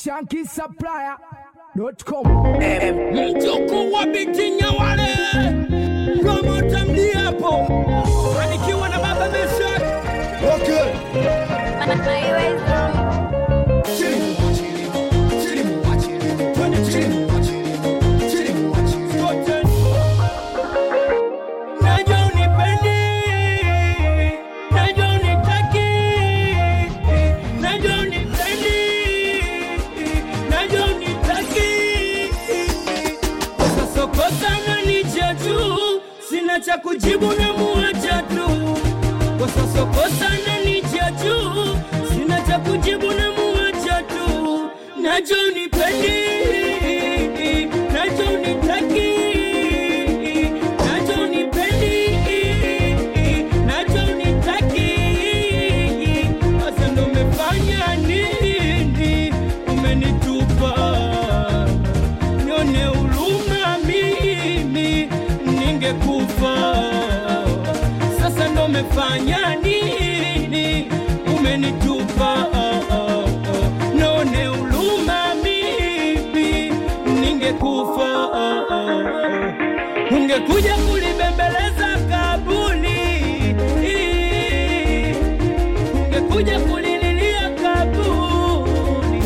shankisupplier.com. mjukuu wa Bikinya wale promota mliapo anikiwa na baba Mesha Okay. Najua unipendi, najua unitaki, najua unipendi, najua unitaki. Kosa sokosa na nicha juu, sina cha kujibu na muacha tu. Kosa sokosa na nicha juu, sina cha kujibu na muacha tu. Najua unipendi, najua unitaki, najua unipendi, najua unitaki. Sasa ndo umefanya nini? Umenitupa nione huruma mimi ningekufa. Sasa ndo umefanya nini? Umenitupa nione huruma mimi ningekufa. Ungekuja kulibembeleza kabuli, ungekuja kulililia kabuli.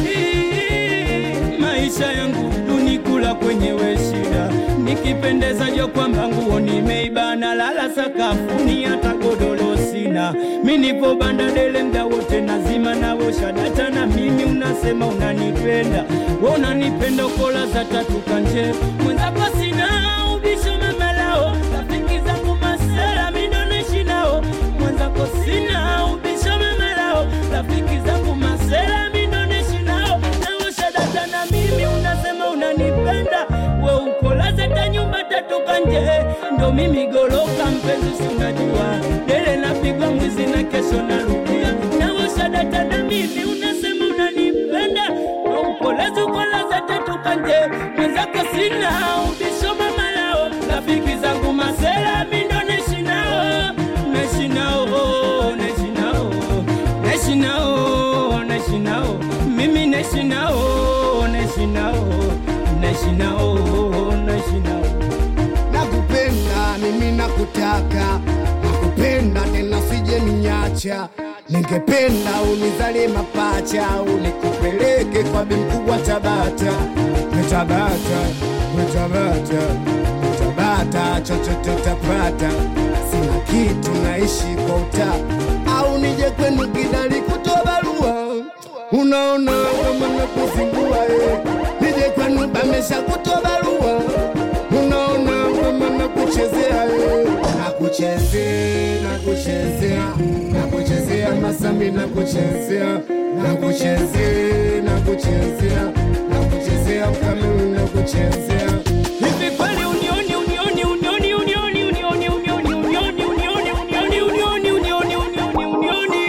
Maisha yangu dunikula kwenyewe shida, nikipendeza jo kwamba nguo nimeibana, lala sakafuni, hata godoro sina. Mi nipo banda dele mda wote nazima nawosha data, na mimi unasema unanipenda, we unanipenda kola za tatu kanje mwenzako sina ubisho mamalao, rafiki zangu masela mi ndo naishi nao, mwenzako sina ubisho mamalao, rafiki zangu masela mi ndo naishi nao, nawosha data na mimi unasema unanipenda, we ukolaza ta nyumba tatu kanje, ndo mimi goloka mpenzi, si unajua dele napigwa mwizi na kesho narudia, nawosha data na mimi unasema unanipenda, we ukolaza ukolaza tatu kanje, mwenzako sina ubisho mamalao, rafiki zangu masela mi ndo naishi nao, naishi nao, naishi nao, naishi nao, naishi nao, mimi naishi nao, naishi nao, naishi nao, naishi nao. nakupenda mimi nakutaka nakupenda tena sije niacha ningependa unizalie mapacha unikupeleke kwa bi mkubwa tabata wetabata wetabata wetabata chochote utapata sina kitu naishi kwa uta au nije kwenu kidali kutoa barua unaona kama nakuzingua eh. nije kwenu bamesha kutoa barua unaona kama nakuchezea eh. nakuchezea nakuchezea nakuchezea masami nakuchezea nakuchezea nakuchezea nakuchezea kamili nakuchezea Hivi kweli unioni unioni unioni unioni unioni unioni unioni unioni unioni unioni unioni unioni unioni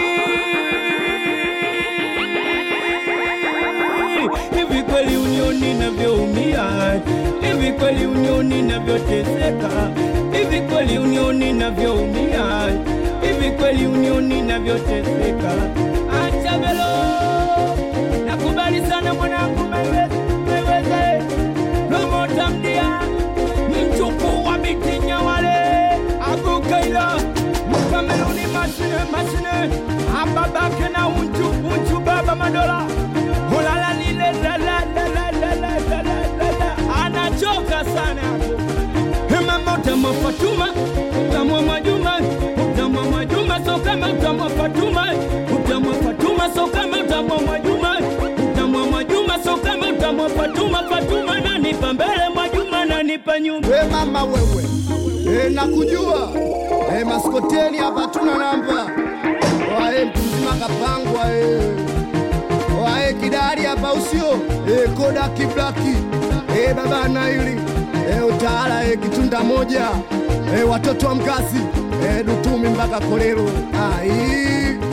Hivi kweli unioni navyoumia Hivi kweli unioni navyoteseka Hivi kweli unioni navyoumia Hivi kweli unioni navyoteseka Acha belo Nakubali sana mwanangu meweza meweza promota mdia mjukuu wa Bikinya wale agukaila mkameruni mashine mashine ababake na unju unju baba madola hulala lile la la la la la la la la la la anachoka sana mama utamwa Fatuma utamwa Mwajuma utamwa Mwajuma so kama utamwa Fatuma utamwa Fatuma so kama utamwa Mwajuma utamwa Mwajuma so kama utamwa Fatuma Fatuma nanipa mbele Mwajuma nanipa nyuma we mama wewe e, nakujua e, maskoteni hapa tuna namba wae mtu mzima kapangwa e. wae kidari hapa usio e, koda kiblaki e, baba naili e, utaala e, kitunda moja e, watoto wa mkazi e, dutumi mpaka kolero ai